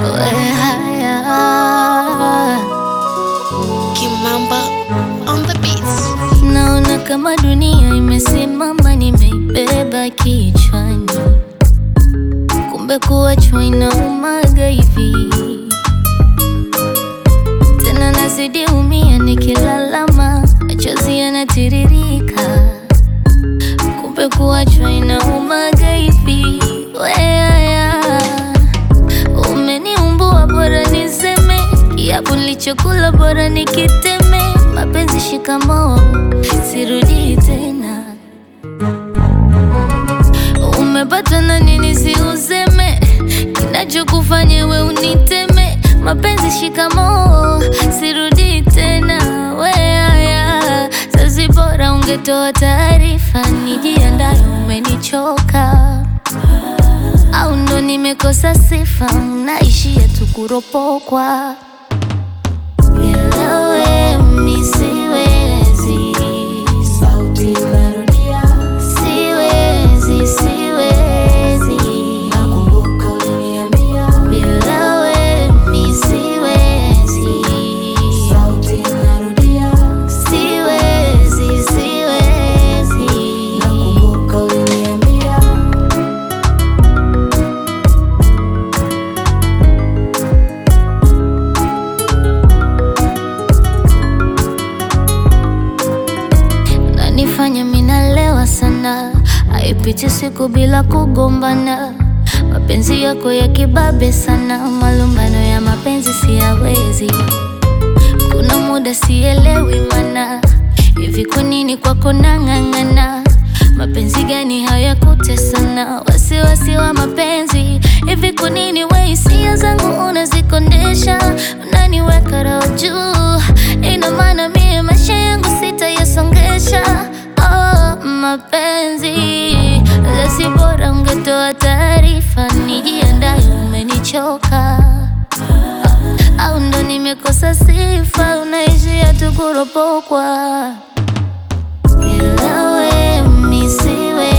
we haya Kimamba on the beats. Naona kama dunia imesimama, nimeibeba kichwani, kumbe kuachwa inaumaga hivi. Tena nazidi umia, nikilalama machozi yanatiririka, kumbe kuachwa inaumaga hivi. Weaya, umeniumbua, bora niseme kiapo nilichokula, bora nikiteme. Mapenzi shikamoo, sirudi tena. Umepatwa na nini? Si useme kinachokufanya we uniteme. Mapenzi shikamoo, sirudi tena. Weaya, sasi bora ungetoa taarifa, nijiandaye. Umenichoka au ndo nimekosa sifa? Naishia tu kuropokwa bila we mi siwezi, sauti narudia, siwezi, siwezi, nakumbuka uliniambia, bila we mi siwezi, sauti narudia, siwezi, siwezi, nakumbuka uliniambia. nanifanya minalewa sana, haipiti siku bila kugombana. Mapenzi yako ya kibabe sana, malumbano ya mapenzi siyawezi. Kuna muda sielewi mana, hivi kwa nini kwako nang'ang'ana? Mapenzi gani haya kutesana? Wasiwasi wa mapenzi, hivi kwa nini we hisia zangu unazikondesha? Unaniweka roho juu, ina maana mie maisha yangu sitayasongesha. Oh, mapenzi lasi, bora ungetoa taarifa, nijiandaye. Umenichoka au ndo nimekosa sifa? Unaishia tu kuropokwa bila we mi siwezi